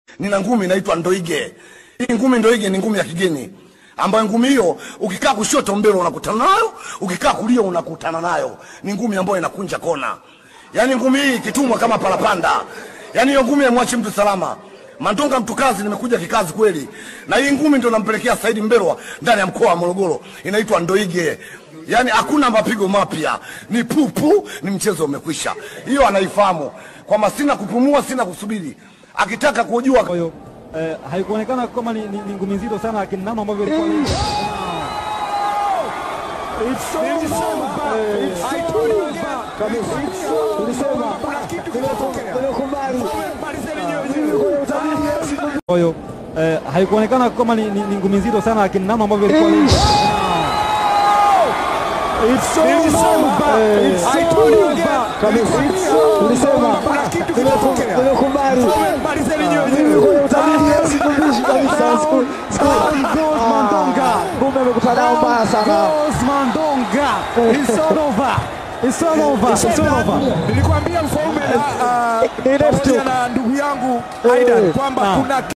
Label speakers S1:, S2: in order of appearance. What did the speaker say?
S1: nina ngumi inaitwa ndoige. Hii ngumi ndoige ni ngumi ya kigeni ambayo ngumi hiyo ukikaa kushoto mbele unakutana nayo, ukikaa kulia unakutana nayo. Ni ngumi ambayo inakunja kona, yaani ngumi hii ikitumwa kama parapanda, yaani hiyo ngumi haimwachi mtu salama. Mandonga mtu kazi, nimekuja kikazi kweli, na hii ngumi ndio nampelekea Saidi Mbelwa ndani ya mkoa wa Morogoro, inaitwa ndoige. Yaani hakuna mapigo mapya, ni pupu, ni mchezo umekwisha. Hiyo anaifahamu kwamba sina kupumua, sina kusubiri. Akitaka kujua
S2: Kwa hiyo eh, haikuonekana kama ni, ni, ni ngumi nzito sana, lakini namna ambavyo ilikuwa ni- kwa hiyo eh, haikuonekana kama ni, ni, ni ngumi nzito sana, lakini namna ambavyo ilikuwa ni-
S3: Kumbe amekutana mbaya sana.
S4: Nilikwambia mfaume
S3: Ni left
S4: pamoja
S3: hook.
S4: na ndugu yangu
S3: Eh,
S4: Aidan kwamba
S2: naam.
S4: kuna